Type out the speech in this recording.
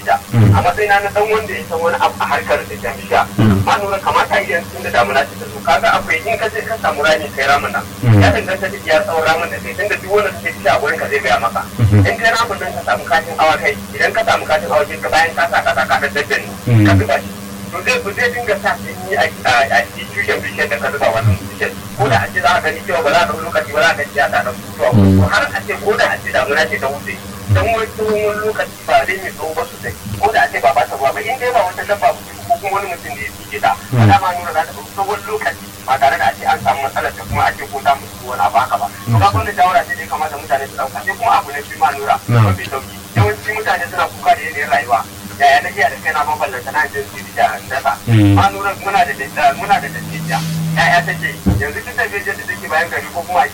bishiya a matsayin na dan wanda ya san wani abu a harkar da ke bishiya ma nuna kamata idan tun da damuna ce ta zo kaga akwai in ka je ka samu rami kai ramin nan ya danganta da iya tsawon ramin da kai tunda duk wanda suke bishiya a wurin ka zai gaya maka in kai ramin nan ka samu katin awakai idan ka samu katin awakai ka bayan ka sa kasa ka da daddani ka zuba shi to zai ku zai dinga sa sanyi a tushen bishiyar da ka zuba wannan bishiyar ko da a ce za ka gani cewa ba za ka lokaci ba za ka ci a ta ɗan mutuwa to har a ce ko da a ce damuna ce ta wuce dan wani tsohon lokaci ba dai mai tsawo ba sosai ko da a ce ba ba ta ruwa ba in dai ba wata dabba ko kuma wani mutum da ya fike ta ba da ma nuna za ta ɗauki tsohon lokaci ba tare da a ce an samu matsalar ta kuma a ce ko ta mutu wani abu haka ba to ka wanda shawara ce dai kamata mutane su ɗauka sai kuma abu na biyu ma nura mafi sauki yawanci mutane suna kuka da yanayin rayuwa yaya na iya da kai na maballanta na jin su da dasa ma nura muna da muna da dattijiya ya'ya take yanzu duk da da take bayan gari ko kuma a